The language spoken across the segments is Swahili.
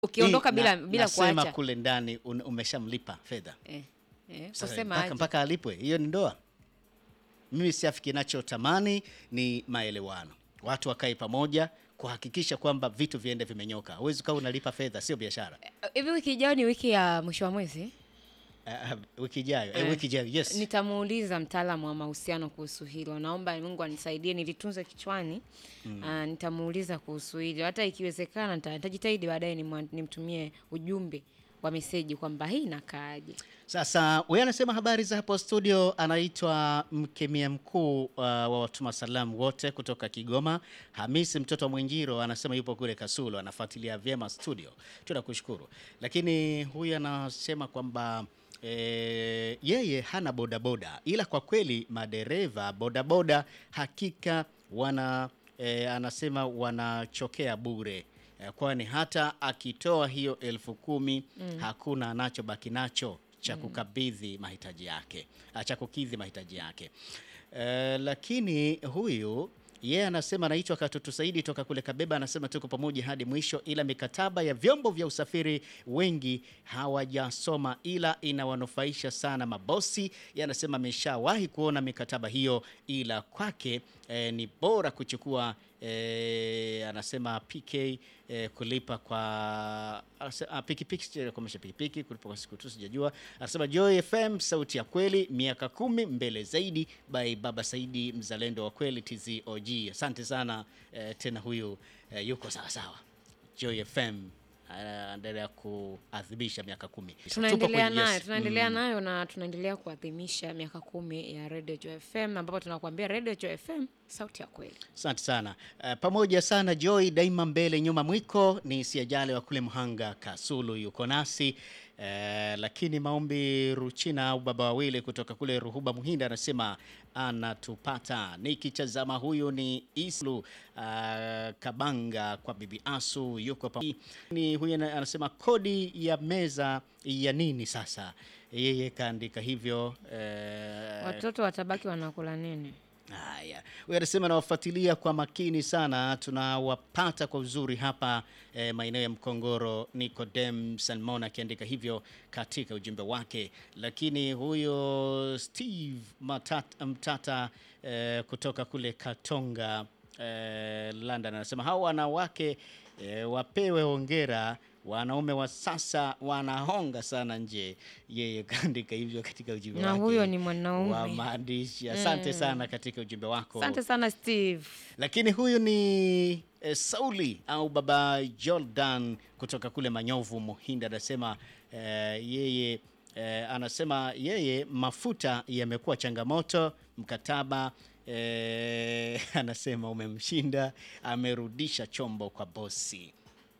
ukiondoka Hii bila na- bila nasema kuacha kule ndani un- umeshamlipa fedha eh, eh, Sasa kusema mpaka, aje. mpaka alipwe, hiyo ni ndoa. Mimi siafi, kinachotamani ni maelewano, watu wakae pamoja kuhakikisha kwamba vitu viende vimenyoka. Huwezi ukawa unalipa fedha, sio biashara. hivi wiki ijayo ni wiki ya mwisho wa mwezi Uh, wiki ijayo eh, Eh, wiki ijayo yes. nitamuuliza mtaalamu wa mahusiano kuhusu hilo naomba mungu anisaidie nilitunze kichwani Ah, nitamuuliza kuhusu hilo hata ikiwezekana nita- nitajitahidi baadaye nimwa- nimtumie ujumbe wa meseji kwamba hii inakaaje Sasa huyu anasema habari za hapo studio, anaitwa mkemia mkuu uh, wa watuma salamu wote kutoka Kigoma. Hamisi mtoto wa Mwenjiro anasema yupo kule Kasulo, anafuatilia vyema studio, tunakushukuru. Lakini huyu anasema kwamba E, yeye hana bodaboda ila kwa kweli madereva bodaboda hakika wana e, anasema wanachokea bure e, kwani hata akitoa hiyo elfu kumi hakuna anachobaki nacho cha kukabidhi mahitaji yake ah, cha kukidhi mahitaji yake e, lakini huyu yeye anasema anaitwa Katutu Saidi toka kule Kabeba, anasema tuko pamoja hadi mwisho, ila mikataba ya vyombo vya usafiri wengi hawajasoma, ila inawanufaisha sana mabosi. Yeye anasema ameshawahi kuona mikataba hiyo, ila kwake eh, ni bora kuchukua eh, anasema PK eh, kulipa kwa anase- ah, pikipiki sija- kuomesha pikipiki kulipa kwa siku tu sijajua. Anasema Joy FM sauti ya kweli, miaka kumi mbele zaidi, by Baba Saidi mzalendo wa kweli TZOG. Asante sana eh, tena huyu eh, yuko sawa sawa. Joy FM anaendelea kuadhimisha miaka kumi. Tupo tunaendelea kwenye- nayo yes. tunaendelea nayo na tunaendelea kuadhimisha miaka kumi ya Radio Joy FM ambapo tunakuambia Radio Joy FM sauti ya kweli Asante sana uh, pamoja sana Joy, daima mbele nyuma mwiko. Ni siajale wa kule Mhanga Kasulu yuko nasi uh, lakini maombi Ruchina au baba wawili kutoka kule Ruhuba Muhinda anasema anatupata. Nikitazama huyu ni Islu uh, Kabanga kwa bibi Asu yuko pa ni huyu ana- anasema kodi ya meza ya nini sasa, yeye kaandika hivyo uh, watoto watabaki wanakula nini Haya, huyu anasema nawafuatilia kwa makini sana, tunawapata kwa uzuri hapa eh, maeneo ya Mkongoro. Nicodem Salmon akiandika hivyo katika ujumbe wake, lakini huyo Steve Matata, Mtata eh, kutoka kule Katonga eh, London anasema hao wanawake eh, wapewe hongera wanaume wa sasa wanahonga sana nje. Yeye kaandika hivyo katika ujumbe Na wake huyo ni mwanaume. wa maandishi. Asante sana katika ujumbe wako. asante sana steve Lakini huyu ni eh, Sauli au baba Jordan kutoka kule Manyovu Muhinda anasema eh, yeye eh, anasema yeye mafuta yamekuwa changamoto mkataba eh, anasema umemshinda, amerudisha chombo kwa bosi.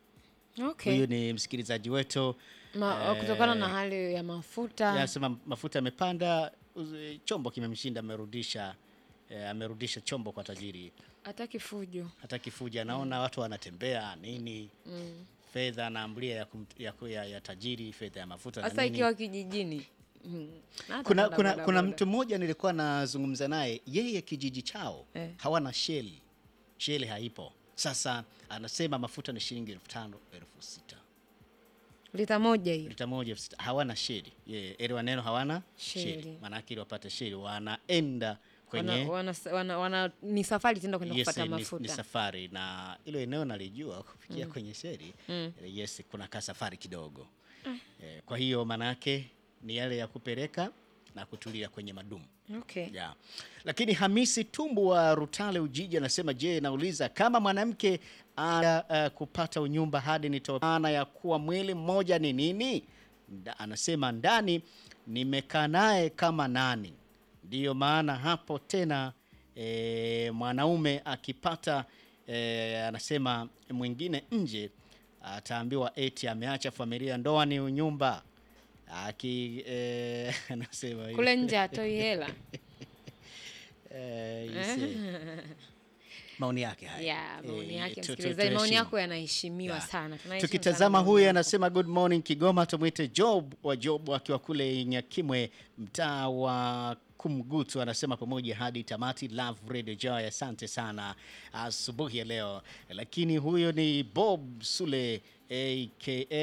okay. Huyu ni msikilizaji wetu Ma, kutokana na hali ya mafuta anasema mafuta yamepanda, uzi- chombo kimemshinda, amerudisha eh, amerudisha chombo kwa tajiri. hata kifujo hata kifuja anaona watu wanatembea nini fedha anaambulia ya, kum- ya, ku- ya, ya tajiri fedha ya mafuta na hasa nini. ikiwa kijijini Mm. Hata kuna, boda, kuna, boda, kuna boda. mtu mmoja nilikuwa nazungumza naye yeye kijiji chao Eh. hawana sheli sheli haipo sasa anasema mafuta ni shilingi elfu tano elfu sita lita moja hiyo lita moja elfu sita hawana sheli yeye elewa neno hawana Sheli. sheli maanake ili wapate sheli wanaenda kwenye wana, wana, wana, wana, ni safari tenda kwenda Yes, kupata ni, ni mafuta safari na hilo eneo nalijua kufikia kwenye sheri yes, kuna ka safari kidogo eh, kwa hiyo maanake ni yale ya kupeleka na kutulia kwenye madumu okay. yeah. Lakini Hamisi Tumbu wa Rutale Ujiji anasema je, nauliza kama mwanamke ana uh, kupata unyumba hadi nitoe maana ya kuwa mwili mmoja ni nini? Nda, anasema ndani nimekaa naye kama nani, ndiyo maana hapo tena e, mwanaume akipata e, anasema mwingine nje ataambiwa eti ameacha familia, ndoa ni unyumba aki e, anasema hivi. kule nje atoi hela Eh, ise. maoni yake haya. ya maoni Eh, yake tu- tu- msikilizaji maoni tuheshimu. yako yanaheshimiwa Yeah. sana Tunaheshimu Tukitazama sana huyu maoni yako. anasema good morning Kigoma, tumwite Job wa Job akiwa kule Nyakimwe, mtaa wa Kumgutu, anasema pamoja hadi tamati. Love Radio Joy, asante sana asubuhi ya leo. Lakini huyo ni Bob Sule aka